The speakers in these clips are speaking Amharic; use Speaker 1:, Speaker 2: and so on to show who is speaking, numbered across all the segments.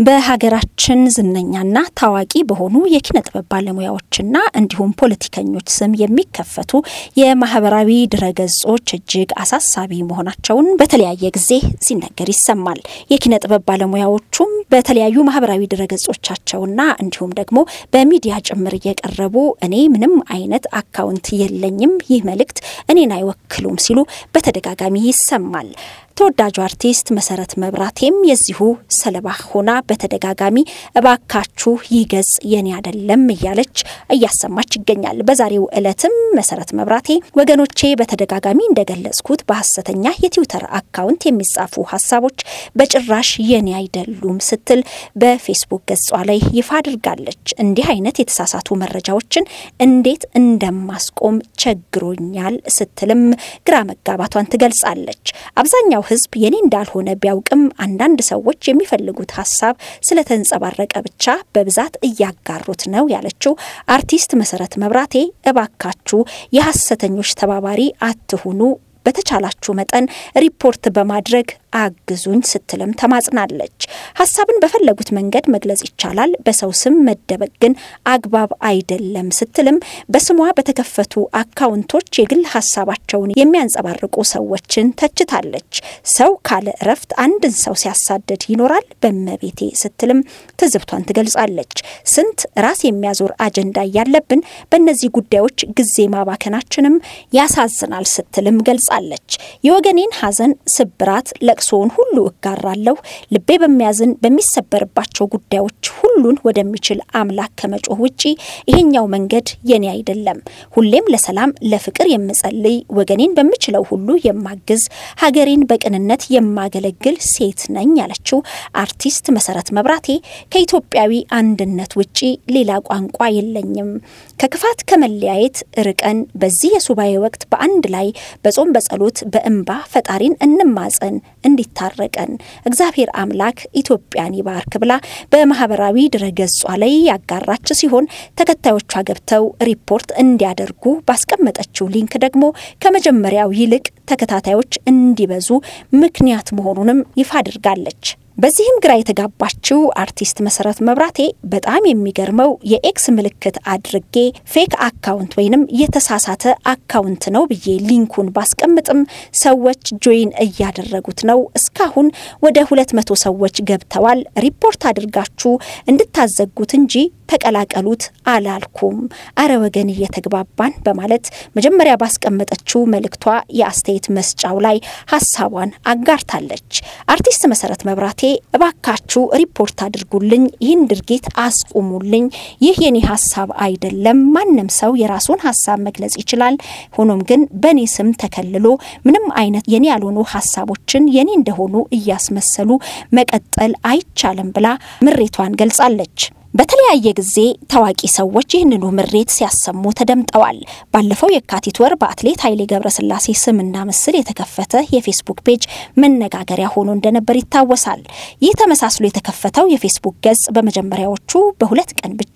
Speaker 1: በሀገራችን ዝነኛና ታዋቂ በሆኑ የኪነ ጥበብ ባለሙያዎችና እንዲሁም ፖለቲከኞች ስም የሚከፈቱ የማህበራዊ ድረገጾች እጅግ አሳሳቢ መሆናቸውን በተለያየ ጊዜ ሲነገር ይሰማል። የኪነ ጥበብ ባለሙያዎቹም በተለያዩ ማህበራዊ ድረገጾቻቸውና እንዲሁም ደግሞ በሚዲያ ጭምር እየቀረቡ እኔ ምንም አይነት አካውንት የለኝም፣ ይህ መልእክት እኔን አይወክሉም ሲሉ በተደጋጋሚ ይሰማል። ተወዳጁ አርቲስት መሰረት መብራቴም የዚሁ ሰለባ ሆና በተደጋጋሚ እባካችሁ ይህ ገጽ የኔ አይደለም እያለች እያሰማች ይገኛል። በዛሬው ዕለትም መሰረት መብራቴ ወገኖቼ በተደጋጋሚ እንደገለጽኩት በሀሰተኛ የትዊተር አካውንት የሚጻፉ ሀሳቦች በጭራሽ የኔ አይደሉም ስትል በፌስቡክ ገጿ ላይ ይፋ አድርጋለች። እንዲህ አይነት የተሳሳቱ መረጃዎችን እንዴት እንደማስቆም ቸግሮኛል ስትልም ግራ መጋባቷን ትገልጻለች። አብዛኛው ሕዝብ የኔ እንዳልሆነ ቢያውቅም አንዳንድ ሰዎች የሚፈልጉት ሀሳብ ስለተንጸባረቀ ብቻ በብዛት እያጋሩት ነው ያለችው አርቲስት መሰረት መብራቴ እባካችሁ የሀሰተኞች ተባባሪ አትሁኑ፣ በተቻላችሁ መጠን ሪፖርት በማድረግ አግዙኝ ስትልም ተማጽናለች። ሀሳብን በፈለጉት መንገድ መግለጽ ይቻላል፣ በሰው ስም መደበቅ ግን አግባብ አይደለም ስትልም በስሟ በተከፈቱ አካውንቶች የግል ሀሳባቸውን የሚያንጸባርቁ ሰዎችን ተችታለች። ሰው ካለ እረፍት አንድን ሰው ሲያሳድድ ይኖራል በመቤቴ ስትልም ትዝብቷን ትገልጻለች። ስንት ራስ የሚያዞር አጀንዳ እያለብን በእነዚህ ጉዳዮች ጊዜ ማባከናችንም ያሳዝናል ስትልም ገልጻለች። የወገኔን ሐዘን፣ ስብራት፣ ለቅሶውን ሁሉ እጋራለሁ። ልቤ በሚያዝን በሚሰበርባቸው ጉዳዮች ሁሉን ወደሚችል አምላክ ከመጮህ ውጪ ይሄኛው መንገድ የኔ አይደለም። ሁሌም ለሰላም ለፍቅር የምጸልይ ወገኔን በምችለው ሁሉ የማግዝ ሀገሬን በቅንነት የማገለግል ሴት ነኝ ያለችው አርቲስት መሰረት መብራቴ ከኢትዮጵያዊ አንድነት ውጪ ሌላ ቋንቋ የለኝም። ከክፋት ከመለያየት ርቀን በዚህ የሱባኤ ወቅት በአንድ ላይ በጾም በጸሎት በእንባ ፈጣሪን እንማጸን እንዲታረቀን እግዚአብሔር አምላክ ኢትዮጵያን ይባርክ ብላ በማህበራዊ ድረገጿ ላይ ያጋራች ሲሆን ተከታዮቿ ገብተው ሪፖርት እንዲያደርጉ ባስቀመጠችው ሊንክ ደግሞ ከመጀመሪያው ይልቅ ተከታታዮች እንዲበዙ ምክንያት መሆኑንም ይፋ አድርጋለች። በዚህም ግራ የተጋባችው አርቲስት መሰረት መብራቴ በጣም የሚገርመው የኤክስ ምልክት አድርጌ ፌክ አካውንት ወይንም የተሳሳተ አካውንት ነው ብዬ ሊንኩን ባስቀምጥም ሰዎች ጆይን እያደረጉት ነው። እስካሁን ወደ ሁለት መቶ ሰዎች ገብተዋል። ሪፖርት አድርጋችሁ እንድታዘጉት እንጂ ተቀላቀሉት አላልኩም። አረ ወገን እየተግባባን በማለት መጀመሪያ ባስቀመጠችው መልእክቷ የአስተያየት መስጫው ላይ ሀሳቧን አጋርታለች። አርቲስት መሰረት መብራቴ እባካችሁ ሪፖርት አድርጉልኝ፣ ይህን ድርጊት አስቁሙልኝ። ይህ የኔ ሀሳብ አይደለም። ማንም ሰው የራሱን ሀሳብ መግለጽ ይችላል። ሆኖም ግን በእኔ ስም ተከልሎ ምንም አይነት የኔ ያልሆኑ ሀሳቦችን የኔ እንደሆኑ እያስመሰሉ መቀጠል አይቻልም ብላ ምሬቷን ገልጻለች። በተለያየ ጊዜ ታዋቂ ሰዎች ይህንኑ ምሬት ሲያሰሙ ተደምጠዋል። ባለፈው የካቲት ወር በአትሌት ኃይሌ ገብረስላሴ ስምና ምስል የተከፈተ የፌስቡክ ፔጅ መነጋገሪያ ሆኖ እንደነበር ይታወሳል። ይህ ተመሳስሎ የተከፈተው የፌስቡክ ገጽ በመጀመሪያዎቹ በሁለት ቀን ብቻ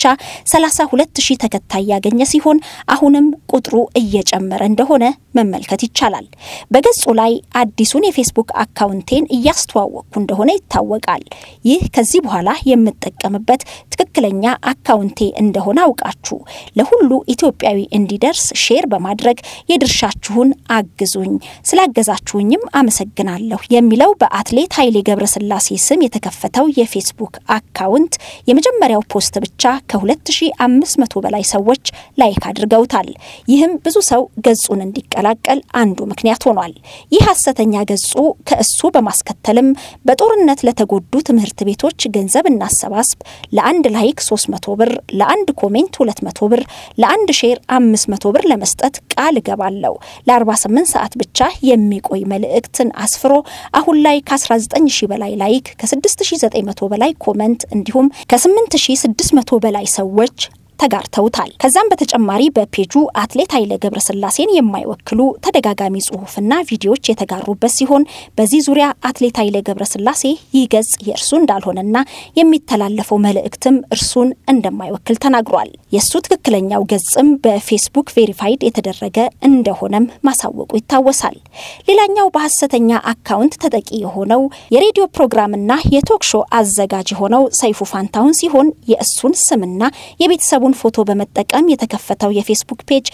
Speaker 1: 32 ሺህ ተከታይ ያገኘ ሲሆን አሁንም ቁጥሩ እየጨመረ እንደሆነ መመልከት ይቻላል። በገጹ ላይ አዲሱን የፌስቡክ አካውንቴን እያስተዋወቅኩ እንደሆነ ይታወቃል። ይህ ከዚህ በኋላ የምጠቀምበት ትክክለኛ አካውንቴ እንደሆነ አውቃችሁ ለሁሉ ኢትዮጵያዊ እንዲደርስ ሼር በማድረግ የድርሻችሁን አግዙኝ፣ ስላገዛችሁኝም አመሰግናለሁ የሚለው በአትሌት ኃይሌ ገብረስላሴ ስም የተከፈተው የፌስቡክ አካውንት የመጀመሪያው ፖስት ብቻ ከ2500 በላይ ሰዎች ላይክ አድርገውታል። ይህም ብዙ ሰው ገጹን እንዲቀላቀል አንዱ ምክንያት ሆኗል። ይህ ሐሰተኛ ገጹ ከእሱ በማስከተልም በጦርነት ለተጎዱ ትምህርት ቤቶች ገንዘብ እናሰባስብ ለአንድ ላይክ 300 ብር፣ ለአንድ ኮሜንት 200 ብር፣ ለአንድ ሼር 500 ብር ለመስጠት ቃል እገባለሁ። ለ48 ሰዓት ብቻ የሚቆይ መልእክትን አስፍሮ አሁን ላይ ከ19000 በላይ ላይክ፣ ከ6900 በላይ ኮመንት እንዲሁም ከ8600 በላይ ሰዎች ተጋርተውታል። ከዛም በተጨማሪ በፔጁ አትሌት ኃይሌ ገብረስላሴን የማይወክሉ ተደጋጋሚ ጽሁፍና ቪዲዮዎች የተጋሩበት ሲሆን በዚህ ዙሪያ አትሌት ኃይሌ ገብረስላሴ ይህ ገጽ የእርሱ እንዳልሆነና የሚተላለፈው መልእክትም እርሱን እንደማይወክል ተናግሯል። የእሱ ትክክለኛው ገጽም በፌስቡክ ቬሪፋይድ የተደረገ እንደሆነም ማሳወቁ ይታወሳል። ሌላኛው በሐሰተኛ አካውንት ተጠቂ የሆነው የሬዲዮ ፕሮግራምና የቶክ ሾው አዘጋጅ የሆነው ሰይፉ ፋንታሁን ሲሆን የእሱን ስምና የቤተሰቡን ፎቶ በመጠቀም የተከፈተው የፌስቡክ ፔጅ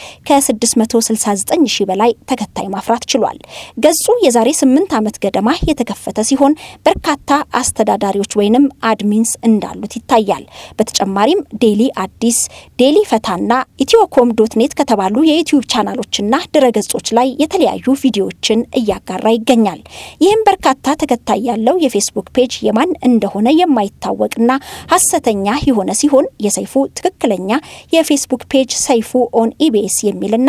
Speaker 1: ከ669 ሺህ በላይ ተከታይ ማፍራት ችሏል። ገጹ የዛሬ 8 ዓመት ገደማ የተከፈተ ሲሆን በርካታ አስተዳዳሪዎች ወይንም አድሚንስ እንዳሉት ይታያል። በተጨማሪም ዴሊ አዲስ፣ ዴሊ ፈታና ኢትዮኮም ዶት ኔት ከተባሉ የዩትዩብ ቻናሎችና ድረገጾች ላይ የተለያዩ ቪዲዮዎችን እያጋራ ይገኛል። ይህም በርካታ ተከታይ ያለው የፌስቡክ ፔጅ የማን እንደሆነ የማይታወቅና ሐሰተኛ የሆነ ሲሆን የሰይፉ ትክክለኛ የፌስቡክ ፔጅ ሰይፉ ኦን ኢቢኤስ የሚልና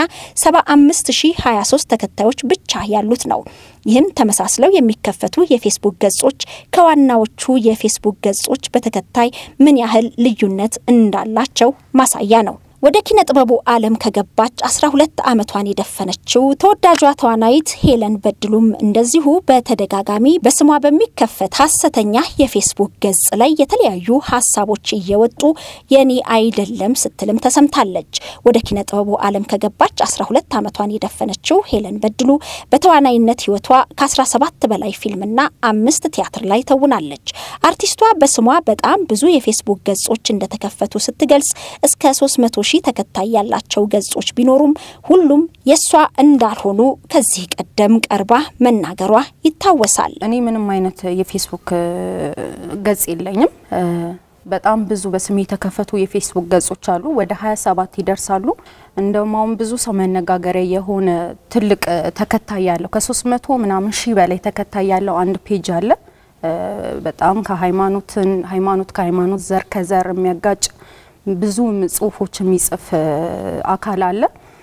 Speaker 1: 75023 ተከታዮች ብቻ ያሉት ነው። ይህም ተመሳስለው የሚከፈቱ የፌስቡክ ገጾች ከዋናዎቹ የፌስቡክ ገጾች በተከታይ ምን ያህል ልዩነት እንዳላቸው ማሳያ ነው። ወደ ኪነ ጥበቡ ዓለም ከገባች 12 ዓመቷን የደፈነችው ተወዳጇ ተዋናይት ሄለን በድሉም እንደዚሁ በተደጋጋሚ በስሟ በሚከፈት ሐሰተኛ የፌስቡክ ገጽ ላይ የተለያዩ ሀሳቦች እየወጡ የኔ አይደለም ስትልም ተሰምታለች። ወደ ኪነ ጥበቡ ዓለም ከገባች 12 ዓመቷን የደፈነችው ሄለን በድሉ በተዋናይነት ሕይወቷ ከ17 በላይ ፊልምና አምስት ቲያትር ላይ ተውናለች። አርቲስቷ በስሟ በጣም ብዙ የፌስቡክ ገጾች እንደተከፈቱ ስትገልጽ እስከ 300 ሺህ ተከታይ ያላቸው ገጾች ቢኖሩም ሁሉም የእሷ እንዳልሆኑ ከዚህ ቀደም ቀርባ መናገሯ ይታወሳል።
Speaker 2: እኔ ምንም አይነት የፌስቡክ ገጽ የለኝም። በጣም ብዙ በስሜ የተከፈቱ የፌስቡክ ገጾች አሉ። ወደ 27 ይደርሳሉ። እንደውም አሁን ብዙ ሰው መነጋገሪያ የሆነ ትልቅ ተከታይ ያለው ከ300 ምናምን ሺህ በላይ ተከታይ ያለው አንድ ፔጅ አለ። በጣም ከሃይማኖትን ሃይማኖት ከሃይማኖት ዘር ከዘር የሚያጋጭ ብዙ ጽሁፎች የሚጽፍ አካል አለ።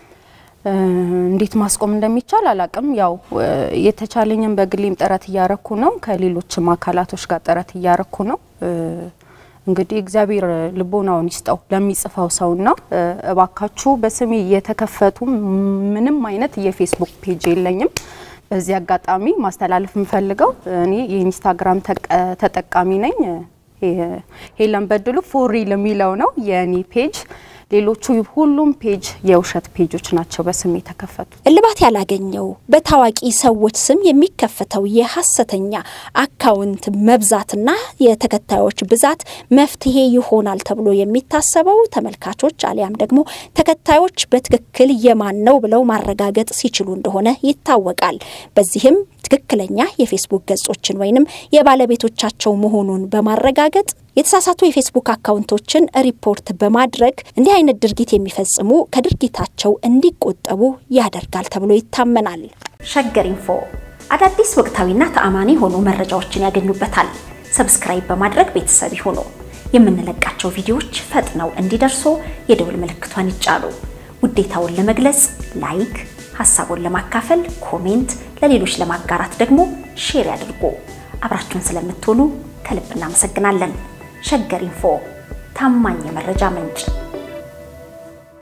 Speaker 2: እንዴት ማስቆም እንደሚቻል አላቅም። ያው የተቻለኝም በግሌም ጥረት እያረኩ ነው። ከሌሎችም አካላቶች ጋር ጥረት እያረኩ ነው። እንግዲህ እግዚአብሔር ልቦናውን ይስጠው ለሚጽፈው ሰውና እባካችሁ በስሜ የተከፈቱ ምንም አይነት የፌስቡክ ፔጅ የለኝም። በዚህ አጋጣሚ ማስተላለፍ የምፈልገው እኔ የኢንስታግራም ተጠቃሚ ነኝ። ሄለን በድሉ ፎሪል የሚለው ነው የእኔ ፔጅ። ሌሎቹ ሁሉም ፔጅ የውሸት ፔጆች ናቸው በስም የተከፈቱ።
Speaker 1: እልባት ያላገኘው በታዋቂ ሰዎች ስም የሚከፈተው የሐሰተኛ አካውንት መብዛትና የተከታዮች ብዛት መፍትሄ ይሆናል ተብሎ የሚታሰበው ተመልካቾች አሊያም ደግሞ ተከታዮች በትክክል የማን ነው ብለው ማረጋገጥ ሲችሉ እንደሆነ ይታወቃል። በዚህም ትክክለኛ የፌስቡክ ገጾችን ወይንም የባለቤቶቻቸው መሆኑን በማረጋገጥ የተሳሳቱ የፌስቡክ አካውንቶችን ሪፖርት በማድረግ እንዲህ አይነት ድርጊት የሚፈጽሙ ከድርጊታቸው እንዲቆጠቡ ያደርጋል ተብሎ ይታመናል። ሸገር ኢንፎ አዳዲስ ወቅታዊና ተአማኒ የሆኑ መረጃዎችን ያገኙበታል። ሰብስክራይብ በማድረግ ቤተሰብ ይሁኑ። የምንለቃቸው ቪዲዮዎች ፈጥነው እንዲደርሱ የደውል ምልክቷን ይጫኑ። ውዴታውን ለመግለጽ ላይክ፣ ሀሳቡን ለማካፈል ኮሜንት፣ ለሌሎች ለማጋራት ደግሞ ሼር ያድርጉ። አብራችሁን ስለምትሆኑ ከልብ እናመሰግናለን። ሸገር ኢንፎ ታማኝ የመረጃ ምንጭ